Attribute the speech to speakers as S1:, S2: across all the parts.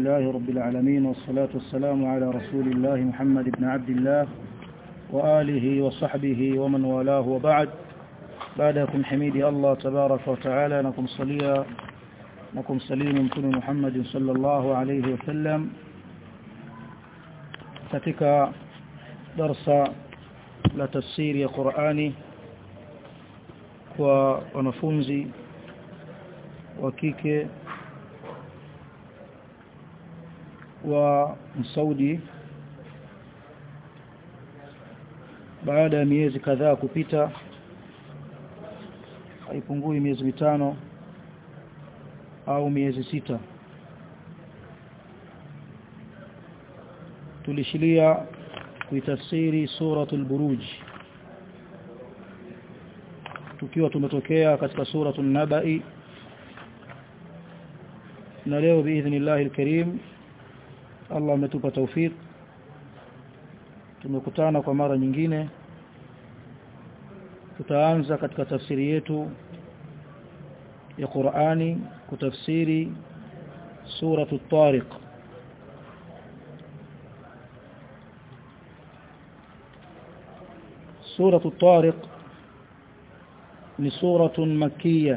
S1: لله رب العالمين والصلاة والسلام على رسول الله محمد بن عبد الله وآله وصحبه ومن والاه وبعد بعدكم حميدي الله تبارك وتعالى نكم صليا نكم سليم مكن محمد صلى الله عليه وسلم katika darsa la tafsiri ya Qur'ani kwa wanafunzi wa kike wa Saudi baada ya miezi kadhaa kupita haipungui miezi mitano au miezi sita tulishilia kuitafsiri suratul buruj tukiwa tumetokea katika suratul nabai na leo biidhnillah alkarim Allah ametupa taufik tumekutana kwa mara nyingine tutaanza katika tafsiri yetu ya Qur'ani kutafsiri suratul tariq سورة الطارق ni suratun makkiya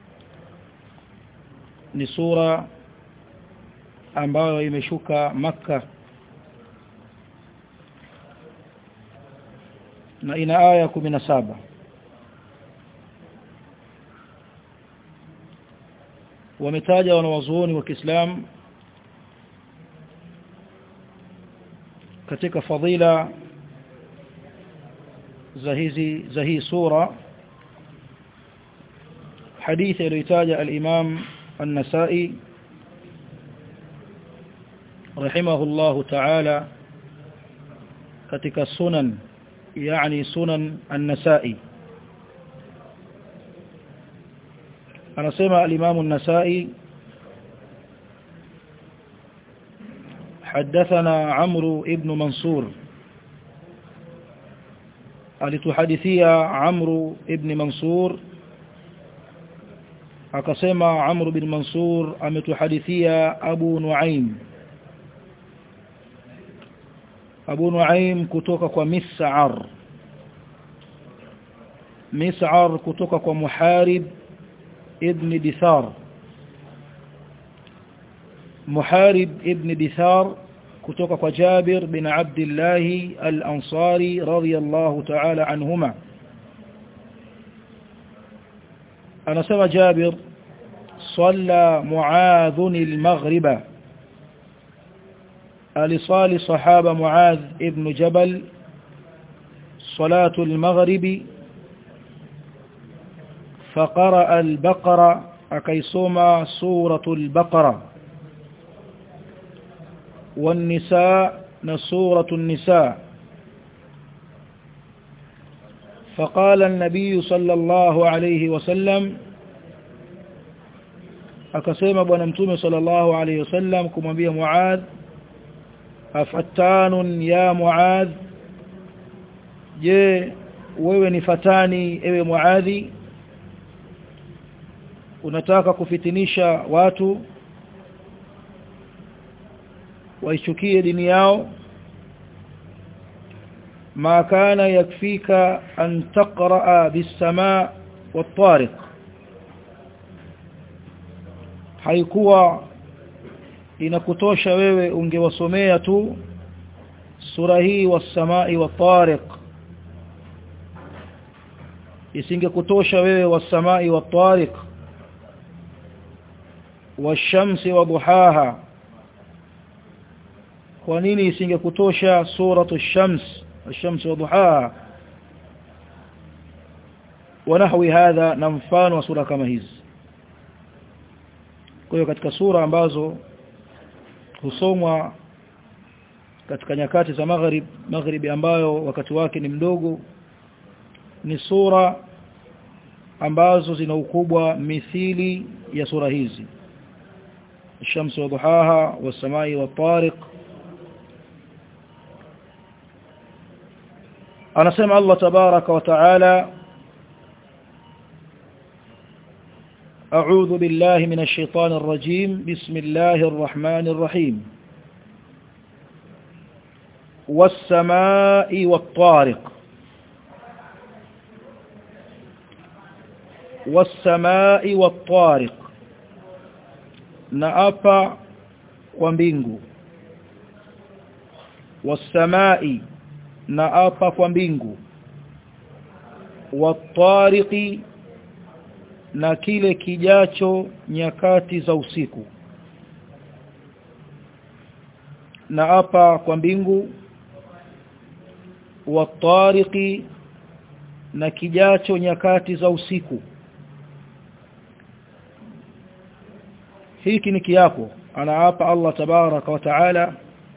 S1: ni sura ambayo imeshuka makka na ina aya 17 wametaja wanawazuoni wa Kiislamu katika fadhila za hizi za hii sura hadithi iliyotaja al-Imam An-Nasa'i rahimahullahu ta'ala katika sunan yani sunan An-Nasa'i anasema al-Imam An-Nasa'i حدثنا عمرو ابن منصور alituhadithia Amru ibn Mansur akasema Amru bin Mansur ametuhadithia Abu Nuaim Abu Nuaim kutoka kwa Mis'ar Mis'ar kutoka kwa Muharib ibn Dithar Muharib ibn Dithar kutoka kwa Jabir bin Abdullah al-Ansari radiyallahu ta'ala anhuma anasema Jabir صلى معاذ المغرب alisali sahaba Muadh ibn Jabal صلاة المغرب فقرأ البقرة أكيسوما سورة البقرة والنساء نصورة النساء فقال النبي صلى الله عليه وسلم akasema bwana mtume sallallahu alayhi wasallam kumwambia Muadh afattanun ya Muadh je wewe ni fatani ewe Muadhi unataka kufitinisha watu waichukie dini yao ma kana yakfika an taqra bis-samaa wat-tariq haikuwa inakutosha wewe ungewasomea tu sura hii was-samaa'i wat-tariq isingekutosha wewe was-samaa'i wat-tariq wash-shamsi wa duhaha kwa nini isingekutosha suratu shams ash-shams wa duhaha wanahwi hadha na mfano wa sura kama hizi kwa hiyo katika sura ambazo husomwa katika nyakati za maghrib maghribi ambayo wakati wake ni mdogo ni sura ambazo zina ukubwa mithili ya sura hizi الشمس وضحاها والسماء والطارق anasema Allah tabaraka wa taala أعوذ بالله من الشيطان الرجيم بسم الله الرحمن الرحيم والسماء والطارق والسماء والطارق نأبا ومبينغو والسماء نأبا ومبينغو والطارق na kile kijacho nyakati za usiku na hapa kwa mbingu watariqi na kijacho nyakati za usiku hiki ni kiapo anaapa Allah tabaraka wa taala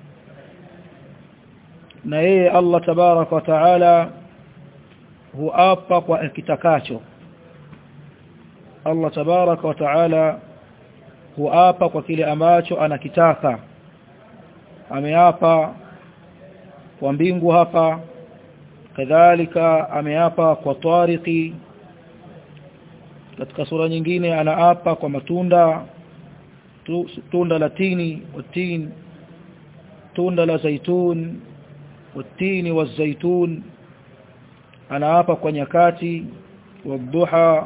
S1: na yeye Allah tabaraka wa taala huapa kwa kitakacho Allah tabaraka wa taala huapa kwa kile ambacho anakitaka ameapa kwa mbingu hapa kadhalika ameapa kwa tariqi katika sura nyingine anaapa kwa matunda tu, tunda la tini watin tunda la zaitun watini wazaitun anaapa kwa nyakati wadhuha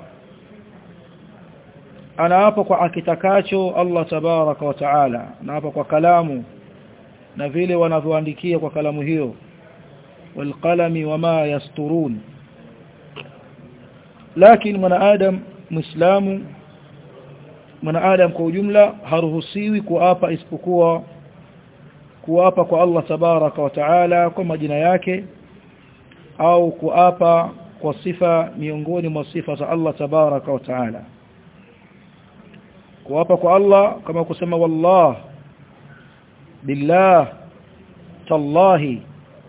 S1: anaapa kwa akitakacho Allah tabaraka wa taala anaapa kwa kalamu na vile wanavyoandikia kwa kalamu hiyo walqalami wama yasturun lakini mwanadamu muislamu mwanadamu kwa ujumla haruhusiwi kuapa isipokuwa kuapa kwa Allah tabaraka wa taala kwa majina yake au kuapa kwa sifa miongoni mwa sifa za Allah tabaraka wa taala kuapa kwa Allah kama kusema wallah billah tallahi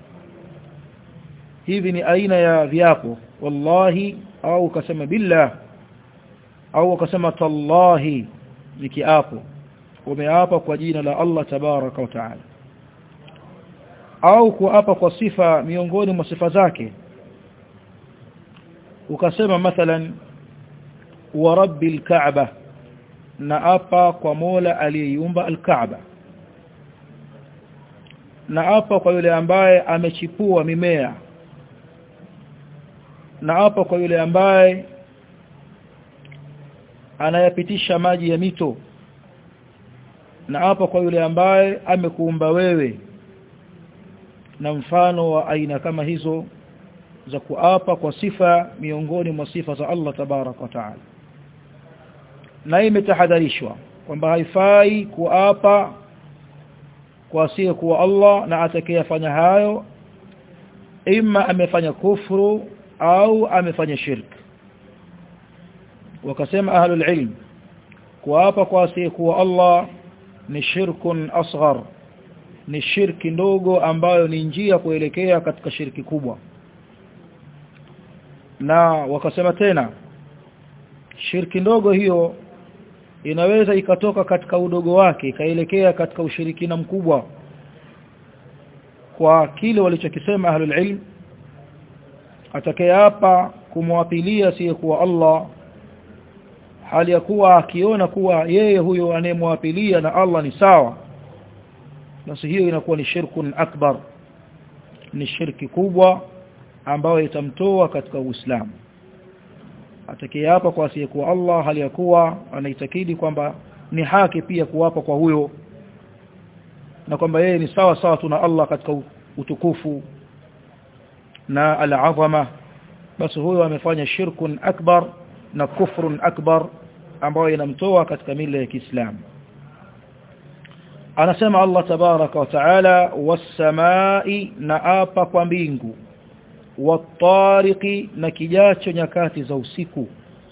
S1: hivi ni aina ya viapo wallahi au ukasema billah au ukasema tallahi ni kiapo umeapa kwa jina la Allah tabaraka wa taala au kuapa kwa sifa miongoni mwa sifa zake ukasema mathalan wa rabbil ka'bah na apa kwa Mola aliyeiumba al-Kaaba na apa kwa yule ambaye amechipua mimea na apa kwa yule ambaye anayapitisha maji ya mito na apa kwa yule ambaye amekuumba wewe na mfano wa aina kama hizo za kuapa kwa sifa miongoni mwa sifa za Allah tabarak wa taala na imetahadharishwa kwamba haifai kuapa kwa asiye kuwa Allah na atakayefanya hayo ima amefanya kufru au amefanya shirk wakasema ahlul ilm kuapa kwa asiye kuwa Allah ni shirkun asghar ni shirki ndogo ambayo ni njia kuelekea katika shirki kubwa na wakasema tena shirki ndogo hiyo inaweza ikatoka katika udogo wake ikaelekea katika ushirikina mkubwa kwa kile walichokisema ahlul ilm atakayeapa kumwapilia siye kuwa Allah hali ya kuwa akiona kuwa yeye huyo anayemwapilia na Allah ni sawa basi hiyo inakuwa ni shirkun akbar ni shirki kubwa ambayo itamtoa katika Uislamu atakayeapa kwa asiyekuwa Allah hali ya kuwa anaitakidi kwamba ni haki pia kuwapa kwa huyo na kwamba yeye ni sawa sawa tuna Allah katika utukufu na al-azama basi huyo amefanya shirkun akbar na kufrun akbar ambayo inamtoa katika mila ya Kiislamu anasema Allah tabaraka wa taala was-samai na apa kwa mbingu watariqi na kijacho nyakati za usiku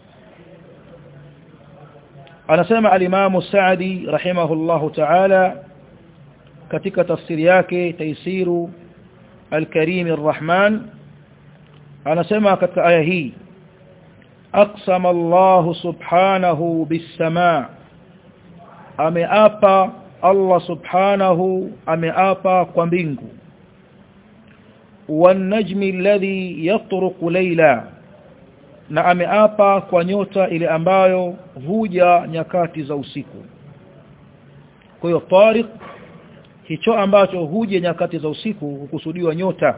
S1: anasema al-Imam Sa'di rahimahullahu ta'ala katika tafsiri yake Taisiru al-Karim ar-Rahman anasema katika aya hii aqsama Allah subhanahu bis-samaa ameapa Allah subhanahu ameapa kwa mbingu والنجم الذي يطرق ليلا na ameapa kwa nyota ile ambayo huja nyakati za usiku kwa hiyo tariq hicho ambacho huja nyakati za usiku hukusudiwa nyota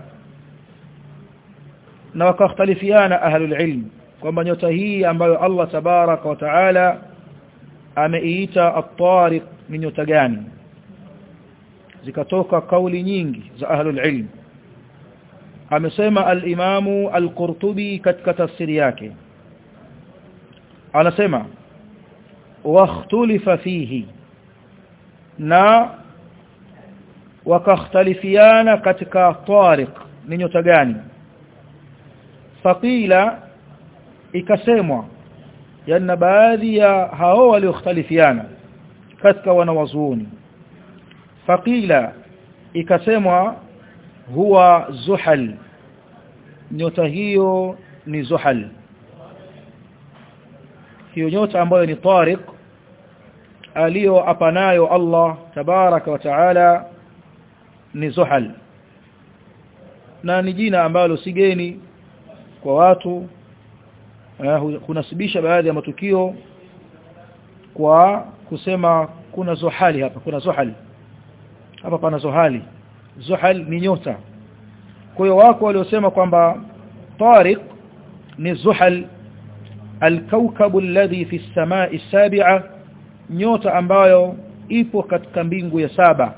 S1: na wakakhtalifiana ahlul ilm kwamba nyota hii ambayo Allah tabaraka wa taala ameiita at-tariq ni nyota gani zikatoka kauli nyingi za ahlul ilm amesema al-imamu al-Qurtubi katika tafsiri yake anasema واختلف fihi na wakakhtalifiana katika tariq ni nyota gani faqila ikasemwa yana baadhi ya hao waliokhtalifiana katika wanawazuoni faqila ikasemwa huwa zuhal nyota hiyo ni zuhal hiyo nyota ambayo ni tariq aliyoapa nayo Allah tabaraka wa taala ni zuhal na ni jina ambalo sigeni kwa watu kunasibisha baadhi ya matukio kwa kusema kuna zuhali hapa kuna zuhal hapa pana zuhali zuhal ni nyota kwa hiyo wako waliosema kwamba tariq ni zuhal alkawkabu alladhi fi as-samaa'i as-sabi'a nyota ambayo ipo katika mbingu ya saba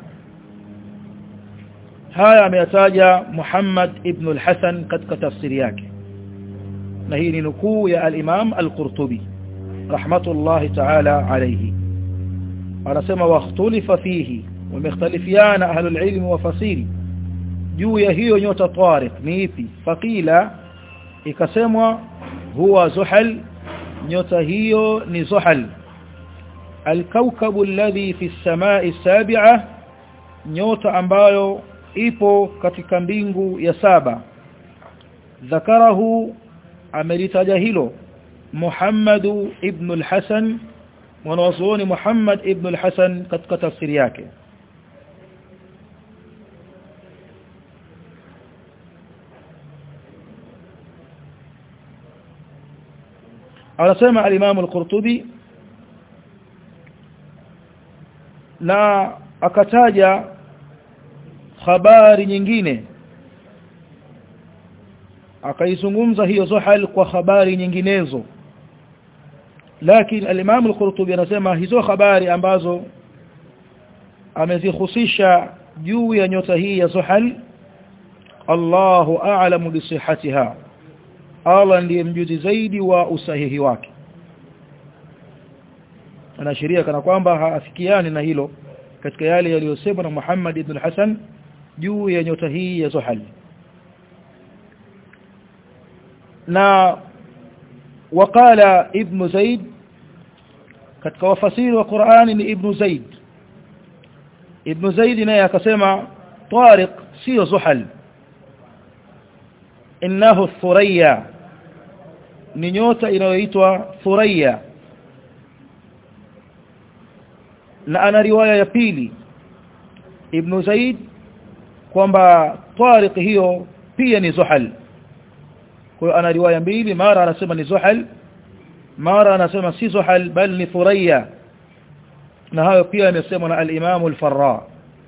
S1: haya ameyataja Muhammad ibn al-Hasan katika tafsiri yake na hii ni nukuu ya al-Imam al-Qurtubi rahmatullahi ta'ala alayhi anasema wakhtulifa fihi wamekhtalifiana ahlul ilm wa fasiri juu ya hiyo nyota tariq ni ipi faqila ikasemwa huwa zuhal nyota hiyo ni zuhal الكوكب الذي في السماء السابعة nyota ambayo ipo katika mbingu ya saba ذكره amelitaja hilo Muhammad ibn al-Hasan mwanazuoni Muhammad ibn al-Hasan katika tafsiri yake anasema al-Imam al-Qurtubi na akataja habari nyingine akaizungumza hiyo zuhal kwa habari nyinginezo lakini al-Imam al-Qurtubi anasema hizo habari ambazo amezihusisha juu ya nyota hii ya zuhal Allahu a'lamu bi sihhatiha Allah ndiye mjuzi zaidi wa usahihi wake anaashiria kana kwamba haafikiani na hilo katika yale yaliyosemwa na Muhammad ibn Hassan juu ya nyota hii ya Zuhal na وقال ابن زيد katika wafasiri wa Qur'ani ni ibn Zaid ibn Zaid naye akasema Tariq sio Zuhal innahu Thuraya ni nyota inayoitwa Thuraya na ana riwaya ya pili ibn Zaid kwamba Tariq hiyo pia ni Zuhal kwa hiyo ana riwaya mbili mara anasema ni Zuhal mara anasema si Zuhal bal ni Thuraya na hayo pia yamesemwa na al-Imam al-Farra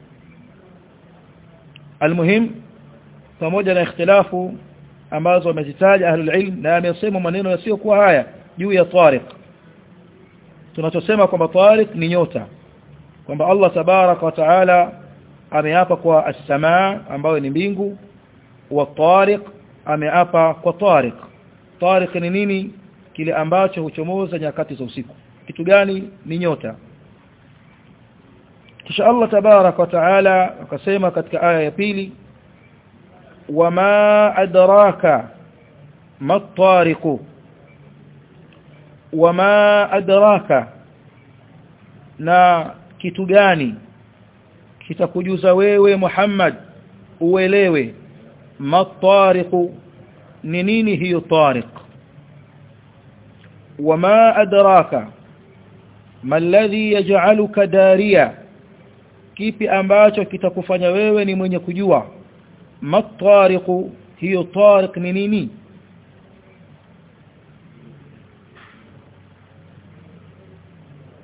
S1: almuhim pamoja na ikhtilafu ambazo wamezitaja ahlul ilm na amesema maneno yasiyokuwa haya juu ya Tariq tunachosema kwamba Tariq ni nyota kwamba Allah tabarak wa taala ameapa kwa as-samaa ambayo ni mbingu wa Tariq ameapa kwa Tariq Tariq ni nini kile ambacho huchomoza nyakati za usiku kitu gani ni nyota kisha Allah tabarak wa taala akasema katika aya ya pili wama adraka ma tariqu wama adraka na kitu gani kitakujuza wewe Muhammad uelewe matariqu ni nini hiyo tariq wama adraka ma alladhi yaj'aluka dariya kipi ambacho kitakufanya wewe ni mwenye kujua matariqu hiyo tariq ni nini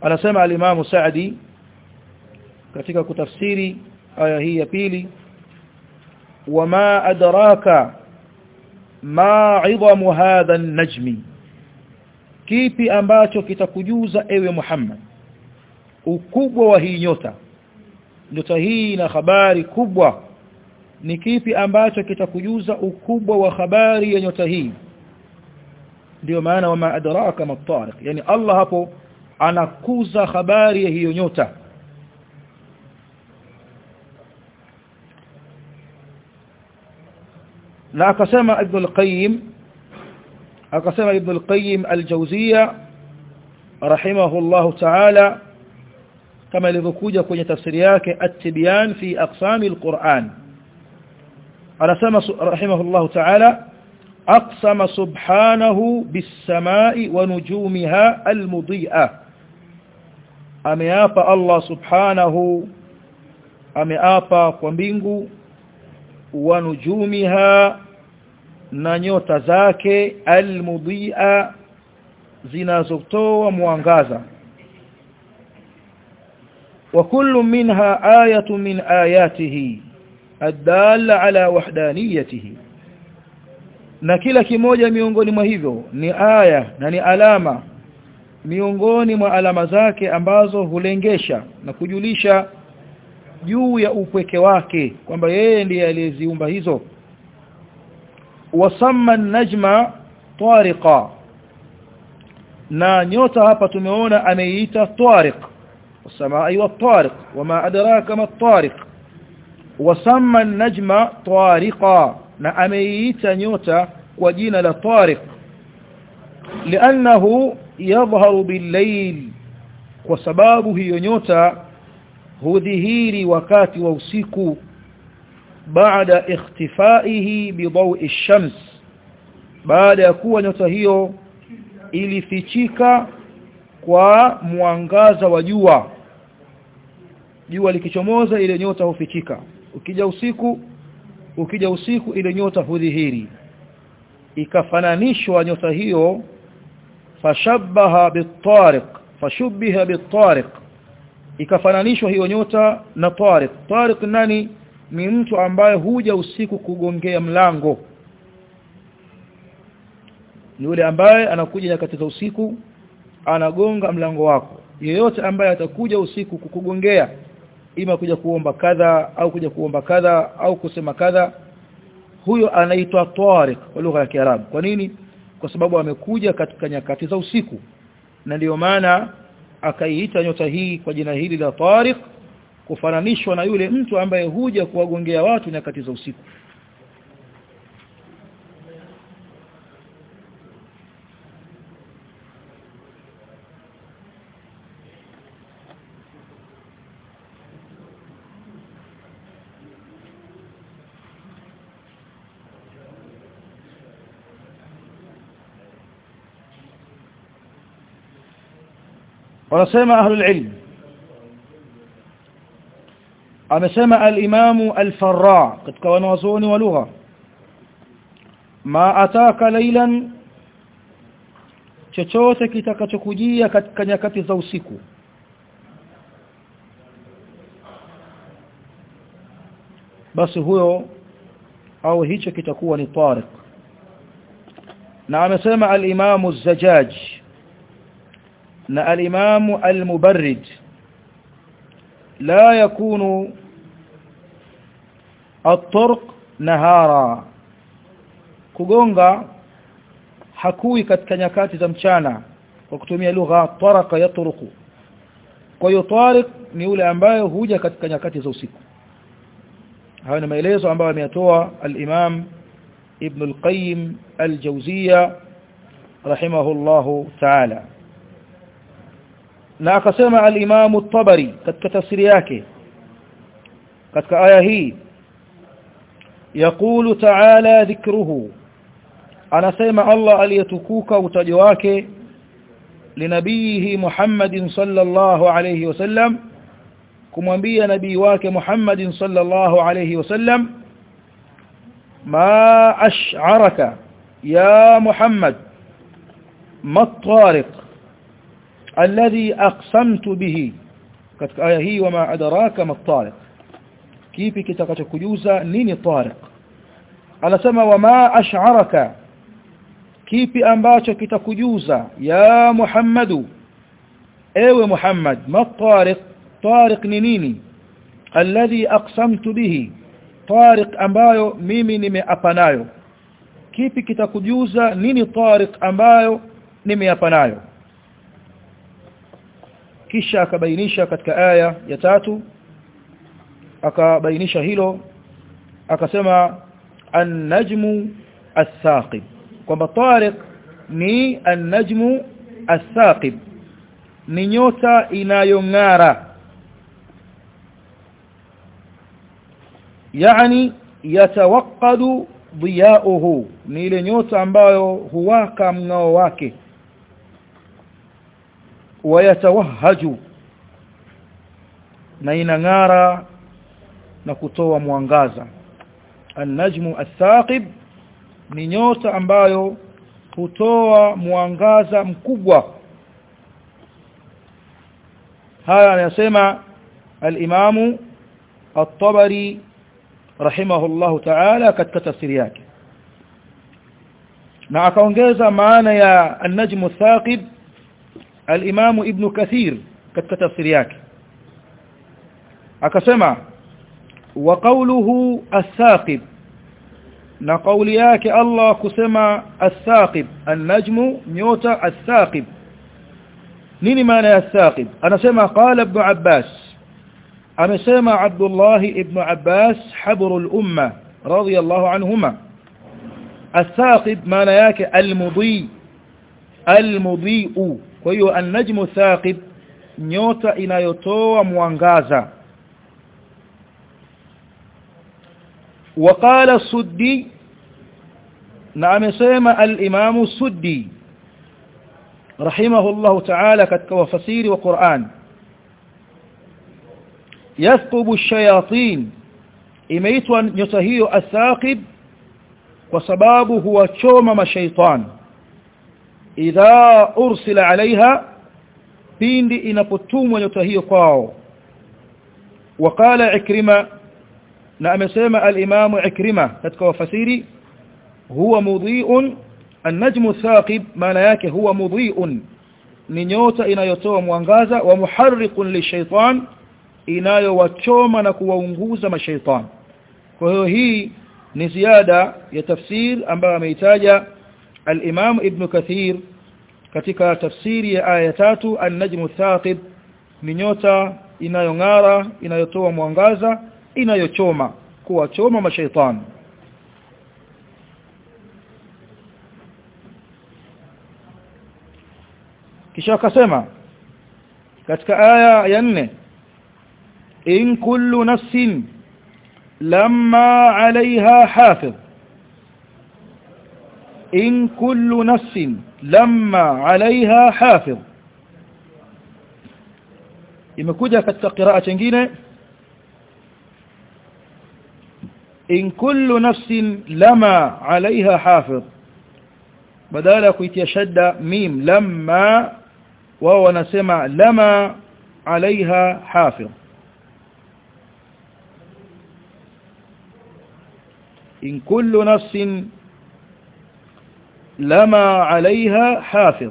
S1: anasema al-Imam Sa'di katika kutafsiri aya hii ya pili wama adraka ma 'idhamu hadha an-najmi kipi ambacho kitakujuza ewe Muhammad ukubwa wa hii nyota nyota hii na habari kubwa ni kipi ambacho kitakujuza ukubwa wa habari ya nyota hii ndio maana wama adraka matariq yani Allah hapo anakuza habari ya hiyo nyota na akasema Ibn al-Qayyim akasema Ibn al-Qayyim al-Jawziyya rahimahullahu ta'ala kama ilivyokuja kwenye tafsiri yake at-Tibyan fi aqsam al-Qur'an anasema rahimahullahu ta'ala aqsama subhanahu bis-sama'i wa nujumiha al-mudhi'a ameapa Allah subhanahu ameapa kwa mbingu wa nujumiha na nyota zake almudhi'a zinazotoa mwangaza wa kullu minha ayatu min ayatihi adalla ala wahdaniyatihi na kila kimoja miongoni mwa hivyo ni aya na ni alama miongoni mwa alama zake ambazo hulengesha na kujulisha juu ya upweke wake kwamba yeye ndiye aliyeziumba hizo wasamma najma tariqa na nyota hapa tumeona ameiita tariq wasamai wat-tariq wama adraka ma tariq wasamma najma tariqa na ameiita nyota kwa jina la tariq لانه يظهر بالليل kwa sababu hiyo nyota hudhihiri wakati wa usiku baada ikhtifaihi bidawi ash-shams baada ya kuwa nyota hiyo ilifichika kwa mwangaza wa jua jua likichomoza ile nyota hufichika ukija usiku ukija usiku ile nyota hudhihiri ikafananishwa nyota hiyo fashabbaha bit-tariq fashubbiha bit-tariq ikafananishwa hiyo nyota na Tariq Tariq nani ni mtu ambaye huja usiku kugongea mlango ni yule ambaye anakuja nyakati za usiku anagonga mlango wako yeyote ambaye atakuja usiku kukugongea ima kuja kuomba kadha au kuja kuomba kadha au kusema kadha huyo anaitwa Tariq kwa lugha ya Kiarabu kwa nini kwa sababu amekuja katika nyakati za usiku na ndiyo maana akaiita nyota hii kwa jina hili la Tariq kufananishwa na yule mtu ambaye huja kuwagongea watu nyakati za usiku wanasema ahlul ilm amesema al-imamu al-farra katika wanawazuoni wa lugha ma ataka laylan chochote kitakachokujia katika nyakati za usiku basi huyo au hicho kitakuwa ni tariq na amesema al-imamu az-zajjaj na al-imamu al-mubarrid la yakunu at-turq nahara kugonga hakui katika nyakati za mchana kwa kutumia lugha taraka yatruku kwa hiyo tariq ni yule ambaye huja katika nyakati za usiku hayo ni maelezo ambayo ameyatoa al-imam ibn al-qayyim al-jawziyya rahimahullahu ta'ala na akasema al-imam at-tabari katika tafsiri yake katika aya hii يقول تعالى ذكره anasema Allah aliyetukuka utajo wake linabihi Muhammadin sallallahu alayhi wasallam kumwambia nabii wake Muhammadin sallallahu alayhi wasallam ma ash'araka ya Muhammad ma tariq alladhi aqsamtu bihi katika aya hii wama adraka mat-tariq kipi kitakachokujuza nini tariq anasema wama ash'araka kipi ambacho kitakujuza ya Muhammadu ewe Muhammad mat-tariq tariq ni nini alladhi aqsamtu bihi tariq ambayo mimi nimeapa nayo kipi kitakujuza nini tariq ambayo nimeapa nayo kisha akabainisha katika aya ya tatu akabainisha hilo akasema an-najmu as-saqib kwamba tariq ni an-najmu as-saqib ni nyota inayong'ara yani yatawaqqadu dhiyauhu ni ile nyota ambayo huwaka mngao wake wayatawahaju na inang'ara na kutoa mwangaza an-najmu as-saqib ni nyota ambayo hutoa mwangaza mkubwa haya anasema al-imamu at-tabari rahimahullahu ta'ala katika tafsiri yake na akaongeza maana ya an-najmu as-saqib al-imamu ibn kathir katika tafsiri yake akasema wa qawluhu as-saqib na kauli yake Allah kusema as-saqib an-najmu nyota as-saqib nini maana ya as-saqib anasema qala ibn Abbas amesema Abdullah ibn Abbas habrul umma radiyallahu anhuma as-saqib maana yake al-mudhi al-mudhi'u kwa hiyo an-najmu thaqib nyota inayotoa mwangaza وقال السدي نعم سيما الإمام السدي رحمه الله تعالى كتك وفسير وقرآن يثقب الشياطين إميتوا يتهيو الثاقب وسبابه هو تشومم شيطان إذا أرسل عليها pindi inapotumwa nyota hiyo kwao waqala ikrima na amesema al-Imam Ikrima katika wafasiri huwa mudhi'un an-najmu thaqib maana yake huwa mudhi'un ni nyota inayotoa mwangaza wa muharriqun lishaitan inayowachoma na kuwaunguza mashaitan kwa hiyo hii ni ziada ya tafsir ambayo ameitaja al-Imam Ibn Kathir katika tafsiri ya aya tatu an-najmu thaqib ni nyota inayong'ara inayotoa mwangaza inayochoma kuwachoma mashaitani kisha akasema katika aya ya nne in kullu nafsin lamma alaiha hafidh in kullu nafsin lamma alaiha hafidh imekuja katika qiraa nyingine in kullu nafsin lama alaiha hafidh badala ya kuitia shadda mim lamma wao wanasema lama alaiha hafidh in kullu nafsin lama alaiha hafidh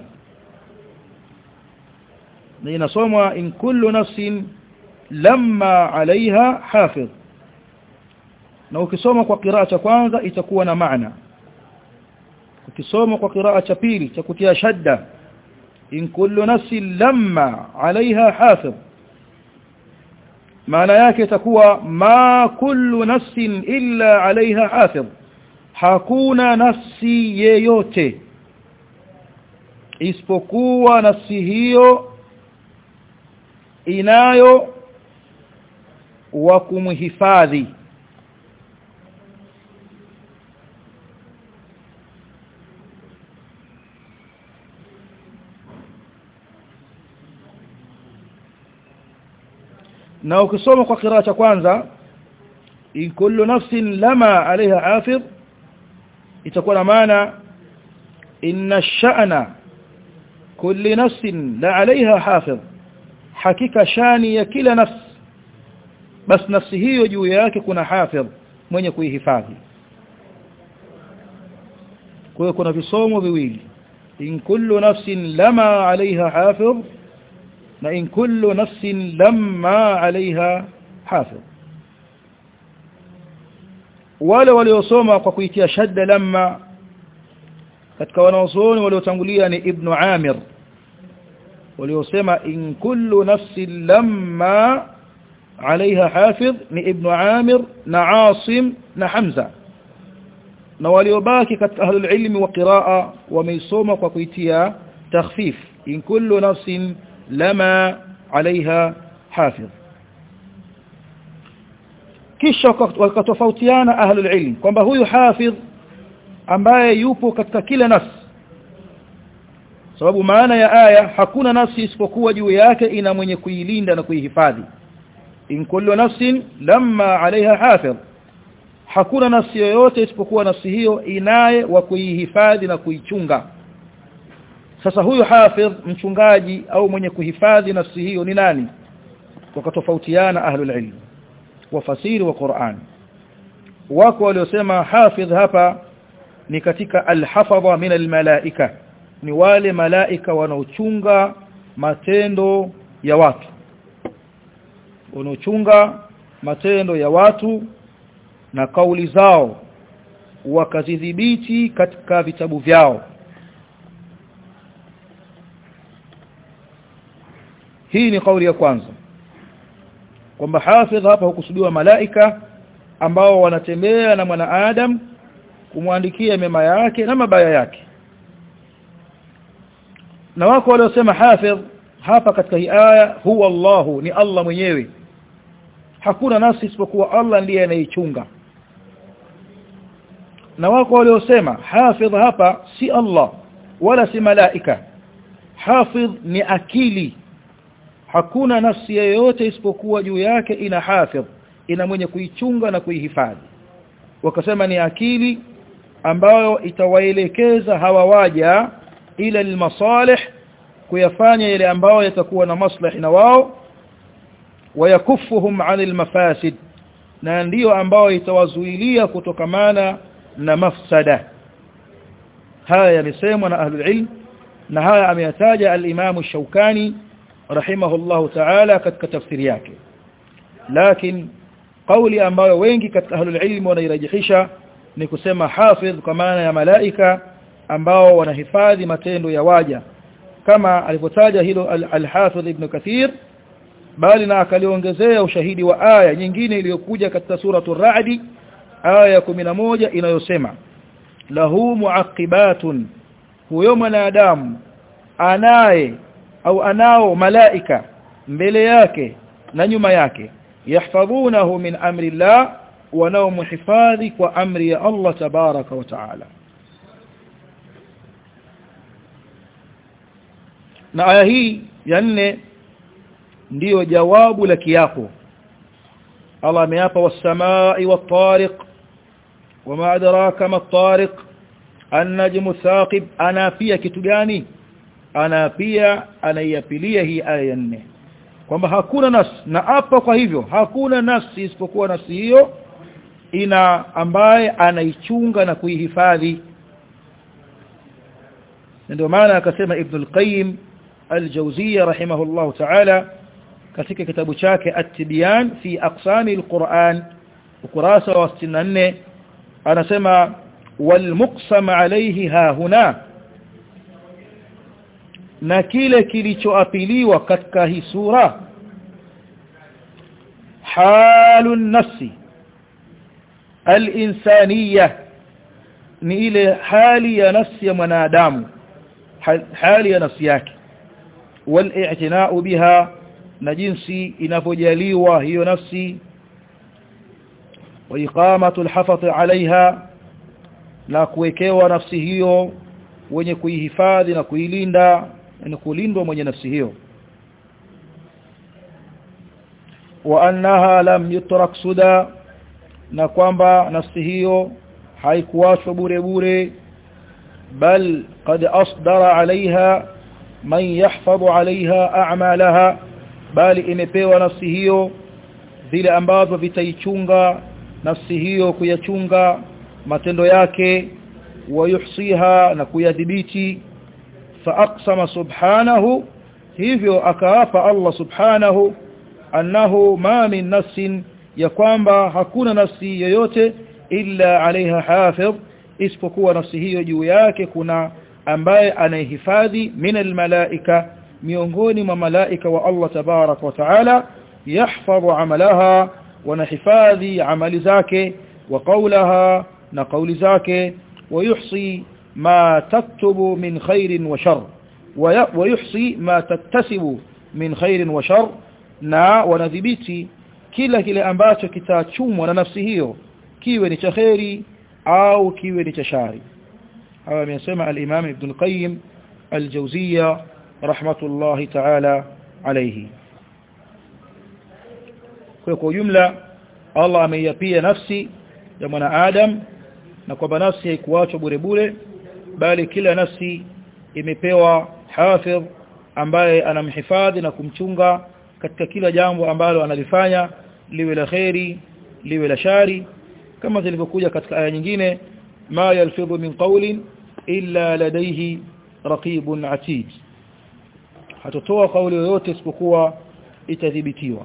S1: na inasomwa in kullu nafsin lamma alaiha hafidh na ukisoma kwa kiraa cha kwanza itakuwa na maana ukisoma kwa kiraa cha pili cha kutia shadda in kullu nafsin lamma alaiha hafidh maana yake itakuwa ma kullu nafsin illa alaiha hafidh hakuna nafsi yeyote isipokuwa nafsi hiyo inayo wa kumhifadhi na ukisoma kwa kiraa cha kwanza in kullu nafsin lama alaiha hafidh itakuwa na maana inna sha'na kulli nafsin la alaiha hafidh hakika shani ya kila nafsi bas nafsi hiyo juu yake kuna hafidh mwenye kuihifadhi kwa hiyo kuna visomo viwili in kullu nafsin lama alaiha hafidh na in kullu nafsin lamma alaiha hafidh wale waliosoma kwa kuitia shadda lamma katika wanaozuoni waliotangulia ni ibn Amir waliosema in kullu nafsin lamma alaiha hafidh ni ibn Amir na Asim na Hamza na waliobaki katika ahlul ilmi wa qiraa wameisoma kwa kuitia takhfif in kullu nafsin lama alaiha hafidh kisha wakatofautiana ahlul ilm kwamba huyu hafidh ambaye yupo katika kila nafsi sababu maana ya aya hakuna nafsi isipokuwa juu yake ina mwenye kuilinda na kuihifadhi in kullu nafsin lamma alaiha hafidh hakuna nafsi yoyote isipokuwa nafsi hiyo inaye wa kuihifadhi na kuichunga sasa huyu hafidh mchungaji au mwenye kuhifadhi nafsi hiyo ni nani wakatofautiana ahlul ilm wafasiri wa Qur'an wako waliosema hafidh hapa ni katika alhafadha min almalaika ni wale malaika wanaochunga matendo ya watu wanaochunga matendo ya watu na kauli zao wakazidhibiti katika vitabu vyao hii ni kauli ya kwanza kwamba hafidh hapa hukusudiwa malaika ambao wanatembea na mwanaadam kumwandikia mema yake na mabaya yake na wako waliosema hafidh hapa katika hii aya huwa Allahu ni Allah mwenyewe hakuna nafsi isipokuwa Allah ndiye anayeichunga na wako waliosema hafidh hapa si Allah wala si malaika hafidh ni akili hakuna nafsi yoyote isipokuwa juu yake ina hafidh ina mwenye kuichunga na kuihifadhi wakasema ni akili ambayo itawaelekeza hawa waja ila almasalih kuyafanya yale ambayo yatakuwa na maslahi na wao wayakufuhum anil mafasid na ndiyo ambayo itawazuilia kutokamana na mafsada haya yamesemwa na ahlul ilm na haya ameyataja al-Imam Shaukani rahimahullahu ta'ala katika tafsiri yake lakini kauli ambayo wengi katika ahlul ilm wanairajihisha ni kusema hafidh kwa maana ya malaika ambao wanahifadhi matendo ya waja kama alivyotaja hilo al-Hafidh Ibn Kathir bali na akaliongezea ushahidi wa aya nyingine iliyokuja katika suratu ar-Ra'd aya ya 11 inayosema lahu muaqibatun huyo mwanadamu anaye au anao malaika mbele yake na nyuma yake yahfadhunahu min amri Allah wanaomhifadhi kwa amri ya Allah tabaraka wa taala na aya hii ya nne ndiyo jawabu la kiapo Allah ameapa was-samaa'i wat-tariq wama adraka mat-tariq an-najmu thaqib ana pia kitu gani ana pia anaiapilia hii aya ya nne kwamba hakuna nafsi na apa kwa hivyo hakuna nafsi isipokuwa nafsi hiyo ina ambaye anaichunga na kuihifadhi ndio maana akasema Ibn al-Qayyim al-Jawziyya rahimahullah ta'ala katika kitabu chake At-Tibyan fi aqsami al-Qur'an ukurasa wa 64 anasema wal muqsam alayhi ha huna na kile kilichoapiliwa katika hii sura halun nafsi al-insaniyah ni ile hali ya nafsi ya mwanadamu hali ya nafsi yake wal-i'tina'u biha na jinsi inavyojaliwa hiyo nafsi wa iqamatu al-hafadh 'alayha na kuwekewa nafsi hiyo wenye kuihifadhi na kuilinda na kulindwa mwenye nafsi hiyo wa annaha lam yutrak suda na kwamba nafsi hiyo haikuachwa bure bure bal qad asdara alaiha man yahfadhu alaiha a'malaha bali imepewa nafsi hiyo vile ambavyo vitaichunga nafsi hiyo kuyachunga matendo yake wayuhsiha na kuyadhibiti faaqsama subhanahu hivyo akaapa Allah subhanahu annahu ma min nafsin ya kwamba hakuna nafsi yoyote illa alaiha hafidh isipokuwa nafsi hiyo juu yake kuna ambaye anayehifadhi min almalaika miongoni mwa malaika wa Allah tabarak wa taala yahfadhu amalaha wanahifadhi amali zake wa qawlaha na qawli zake ويحصي ما تكتب من خير وشر ويحصي ما تكتسب من خير وشر na wanadhibiti kila kile ambacho kitachumwa na nafsi hiyo kiwe ni cha kheri au kiwe ni cha shari hawa amesema al-Imam Ibn al-Qayyim al-Jawziyya rahmatullahi ta'ala alayhi kwa kwa jumla Allah ameiyapia nafsi ya mwanadamu na kwamba nafsi haikuachwa bure bure bali kila nafsi imepewa hafidh ambaye anamhifadhi na kumchunga katika kila jambo ambalo analifanya liwe la kheri liwe la shari kama zilivyokuja katika aya nyingine ma yalfidhu min qawlin illa ladayhi raqibun atid hatotoa kauli yoyote isipokuwa itadhibitiwa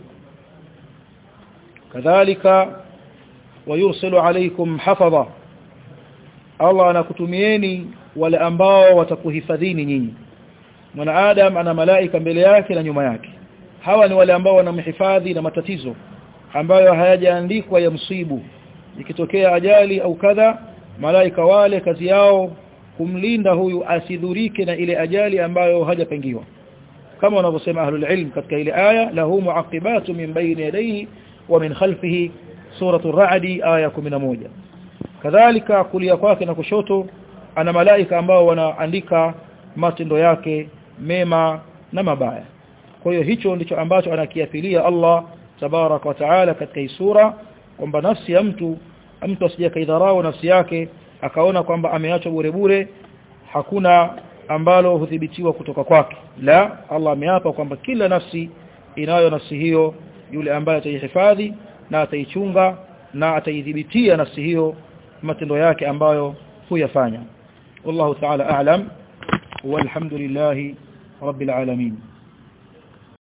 S1: kadhalika wayursilu alaykum hafadha Allah anakutumieni wale ambao watakuhifadhini nyinyi mwanadamu ana malaika mbele yake na nyuma yake hawa ni wale ambao wanamhifadhi na matatizo ambayo hayajaandikwa ya msibu ikitokea ajali au kadha malaika wale kazi yao kumlinda huyu asidhurike na ile ajali ambayo hajapangiwa kama wanavyosema ahlul ilm katika ile aya lahu muaqibatu min bayni yadayhi wa min khalfihi suratu ar-ra'd aya 11 kadhalika kulia kwake na kushoto ana malaika ambao wanaandika matendo yake mema na mabaya kwa hiyo hicho ndicho ambacho anakiapilia Allah tabarak wa taala katika hii sura kwamba nafsi ya mtu mtu asije kaidharau nafsi yake akaona kwamba ameachwa bure bure hakuna ambalo hudhibitiwa kutoka kwake la Allah ameapa kwamba kila nafsi inayo nafsi hiyo yule ambaye ataihifadhi na ataichunga na ataidhibitia nafsi hiyo matendo yake ambayo huyafanya wallahu ta'ala a'lam walhamdulillahi rabbil alamin